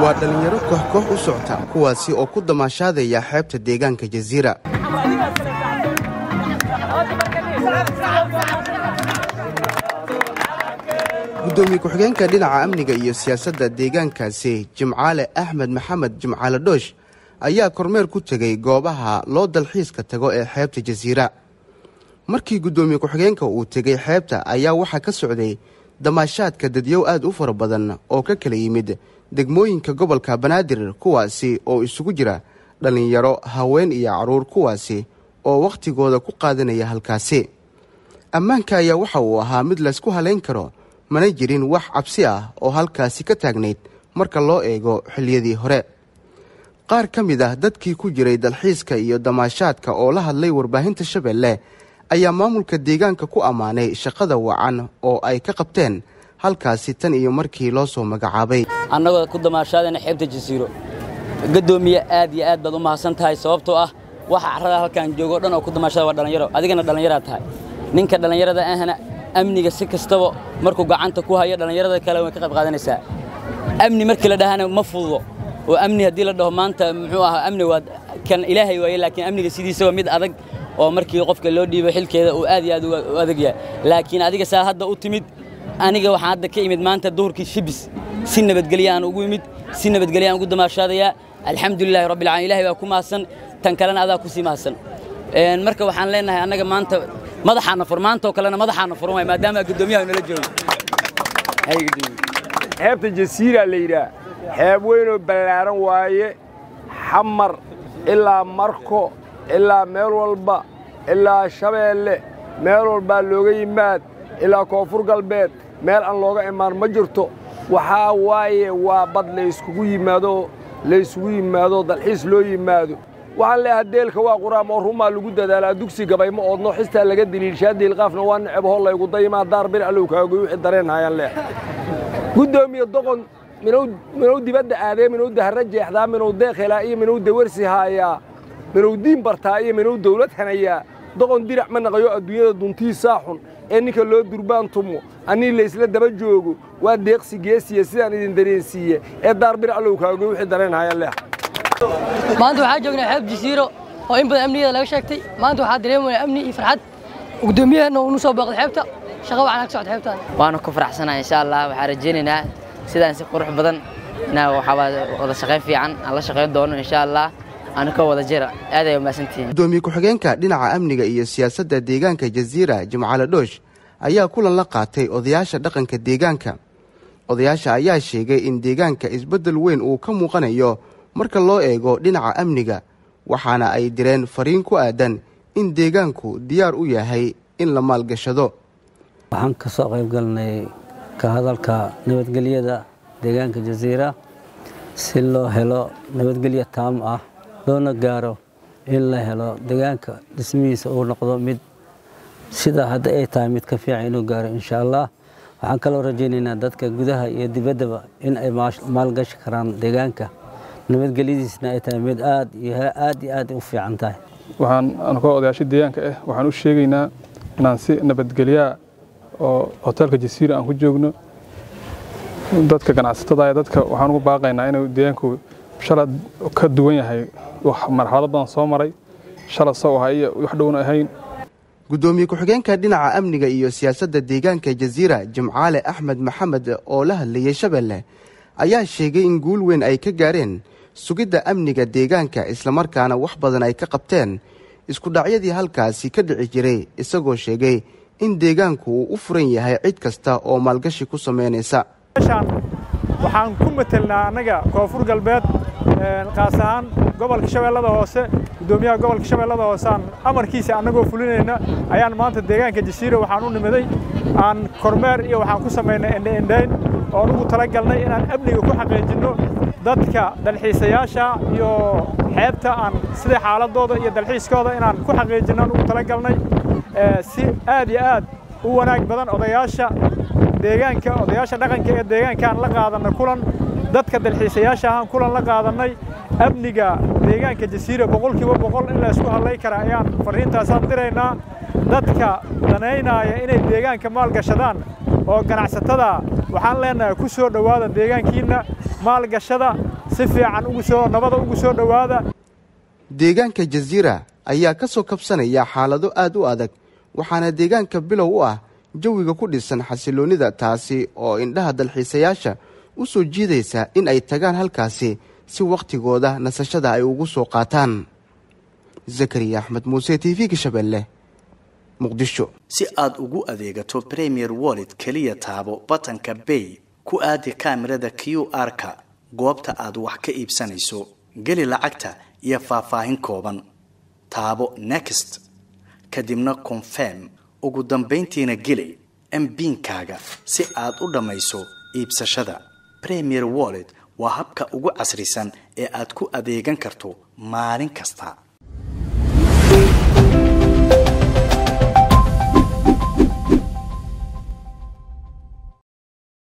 waa dhallinyaro koox koox u socta kuwaasi oo ku damaashaadaya xeebta deegaanka jasiira gudoomiye ku-xigeenka dhinaca amniga iyo siyaasadda deegaankaasi jimcaale axmed maxamed jimcaale dhoosh ayaa kormeer ku tegey goobaha loo dalxiiska tago ee xeebta jasiira markii guddoomiye ku-xigeenka uu tegey xeebta ayaa waxaa ka socday damaashaadka dadyow aad u fara badan oo ka kala yimid degmooyinka gobolka banaadir kuwaasi oo isugu jira dhallinyaro haween iyo carruur kuwaasi oo wakhtigooda ku qaadanaya halkaasi ammaanka ayaa waxa uu ahaa mid laysku halayn karo mana jirin wax cabsi ah oo halkaasi ka taagnayd marka loo eego xilliyadii hore qaar ka mid ah dadkii ku jiray dalxiiska iyo damaashaadka oo la hadlay warbaahinta shabeelle ayaa maamulka deegaanka ku ammaanay shaqada wacan oo ay ka qabteen halkaasi tan iyo markii loo soo magacaabay annagoo ku damaashaadayna xeebta jasiiro gadoomiye aad iyo aad baad u mahadsan tahay sababtoo ah waxa carrada halkaan joogo dhan oo ku damaashada waa dhallinyaro adigana dhallinyaraad tahay ninka dhallinyarada ahna amniga si kastaba markuu gacanta ku hayo dhallinyarada kale way ka qayb qaadanaysaa amni markii la dhahana ma fududo oo amni haddii la dhaho maanta muxuu ahaa amni waa kan ilaahay waaye laakiin amniga sidiisa waa mid adag oo markii qofka loo dhiibo xilkeeda uu aad iyo aad u adag yahay laakiin adiga saa hadda u timid aniga waxaan hadda ka imid maanta duhurkii shibis si nabadgelya aan ugu imid si nabadgelya aan ugu damaashaadayaa alxamdulilaahi rabbil caalamiin ilaahay baa ku mahadsan tan kalena adaa ku sii mahadsan marka waxaan leenahay annaga maanta madaxaana fur maantoo kalena madaxaana furan waay maadaama guddoomiyaha nala joogo xeebta jasiira la yidhaah xeeb weynoo ballaaran waaye xamar ilaa marko ilaa meel walba ilaa shabeelle meel walbaa looga yimaad ilaa koonfur galbeed meel aan looga imaan ma jirto waxaa waaye waa bad layskugu yimaado laysugu yimaado dalxiis loo yimaado waxaan leeyahay deelka waa quraam oo rumaa lagu dadaalaa dugsi gabay ma oodno xistaa laga deliilshaa diilqaafna waa neceb hoo laygu daymaa daar bir allow kaagoy wixii dareen hayaan leeyahay guddoomiye doqon minuu dibadda aadee minuu dahra jeexdaa minuu deeq helaa iyo minuu dawarsi haayaa minuu diin bartaa iyo minuu dawlad hanayaa doqon dirac ma naqayo adduunyada duntiisaa xun ee ninka loo durbaan tumo annii laysla daba joogo waa deeqsi geesiya sidaan idin dareensiiye ee daar bir allow kaagoy wixii dareen hayaan leeyahay maanta waxaa joognaa xeeb jasiiro oo in badan amnigeeda laga sheegtay maanta waxaa dareemayaa amni iyo farxad gudoomiyaheenna uu nu soo booqday xeebta shaqa waxaan ka socda xeebtaan waana ku faraxsanahay insha allah waxaan rajaynaynaa sidaan si qurux badan inaa waxaa wada shaqayn fiican aan la shaqayn doono insha allah aanu ka wada jira aad ay umahadsantihiin gudoomiye ku-xigeenka dhinaca amniga iyo siyaasadda deegaanka jasiira jimcaale dhoosh ayaa kulan la qaatay odayaasha dhaqanka deegaanka odayaasha ayaa sheegay in deegaanka isbeddel weyn uu ka muuqanayo marka loo eego dhinaca amniga waxaana ay direen fariin ku aadan in deegaanku diyaar u yahay in la maalgashado waxaan ka soo qayb galnay ka hadalka nabadgelyada deegaanka jasiira si loo helo nabadgelyo taam ah loona gaaro in la helo deegaanka dhismihiisa uu noqdo mid sidaa hadda ay tahay mid ka fiican inuu gaaro insha allah waxaan kaloo rajaynaynaa dadka gudaha iyo dibaddaba in ay maalgashi karaan deegaanka nabadgelyadiisna ay tahay mid aad iyo aad iyo aad u fiican tahay waxaan anukoo odayaasha deegaanka ah waxaan u sheegaynaa inaan si nabadgelyaa oo hoteelka jasiira aan ku joogno dadka ganacsatada dadka waxaan ugu baaqaynaa inuu deegaanku shalad ka duwan yahay marxalado badan soo maray shalad saw aha iyo wax dhowna ahayn guddoomiye ku-xigeenka dhinaca amniga iyo siyaasadda deegaanka jasiira jimcaale axmed maxamed oo la hadlayay shabeelle ayaa sheegay in guul weyn ay ka gaareen sugidda amniga deegaanka islamarkaana wax badan ay ka qabteen iskudhacyadii halkaasi ka dhici jiray isagoo sheegay in deegaanku uu u furan yahay cid kasta oo maalgashi ku samaynaysa meeshaan waxaan ku matelnaa annaga koonfur galbeed qaas ahaan gobolka shabeellada hoose guddoomiyaha gobolka shabeellada hoose aan amarkiisa annagoo fulinayna ayaan maanta deegaanka jasiira waxaan u nimiday aan kormeer iyo waxaan ku samaynay endheendhayn oon ugu tala galnay inaan amniga ku xaqiijinno dadka dalxiisayaasha iyo xeebta aan sida xaaladooda iyo dalxiiskooda inaan ku xaqiijinno aan ugu tala galnay si aad iyo aad u wanaag badan odayaasha deegaanka odayaasha dhaqanka ee deegaankaan la qaadanay kulan dadka dalxiisayaasha ahaan kulan la qaadannay amniga deegaanka jasiira boqolkiiba boqol in la isku hadlay kara ayaan farriintaasaan diraynaa dadka danaynaya inay deegaanka maalgashadaan oo ganacsatada waxaan leenahay ku soo dhowaada deegaankiinna maalgashada si fiican ugu soo nabada ugu soo dhowaada deegaanka jasiira ayaa ka soo kabsanaya xaalado aad u adag waxaana deegaanka bilow u ah jawiga ku dhisan xasiloonnida taasi oo indhaha dalxiisayaasha u soo jiidaysa in ay tagaan halkaasi si wakhtigooda nasashada ay ugu soo qaataan zakariya axmed muuse t v-ga shabeelle muqdisho si aad ugu adeegato premier wallet keliya taabo batanka bay ku aadi kaamirada q r-ka goobta aad wax ka iibsanayso geli lacagta iyo faahfaahin kooban taabo next kadibna confirm ugu dambayntiina geli mbiinkaaga si aad u dhammayso iibsashada premier wallet waa habka ugu casrisan ee aad ku adeegan karto maalin kasta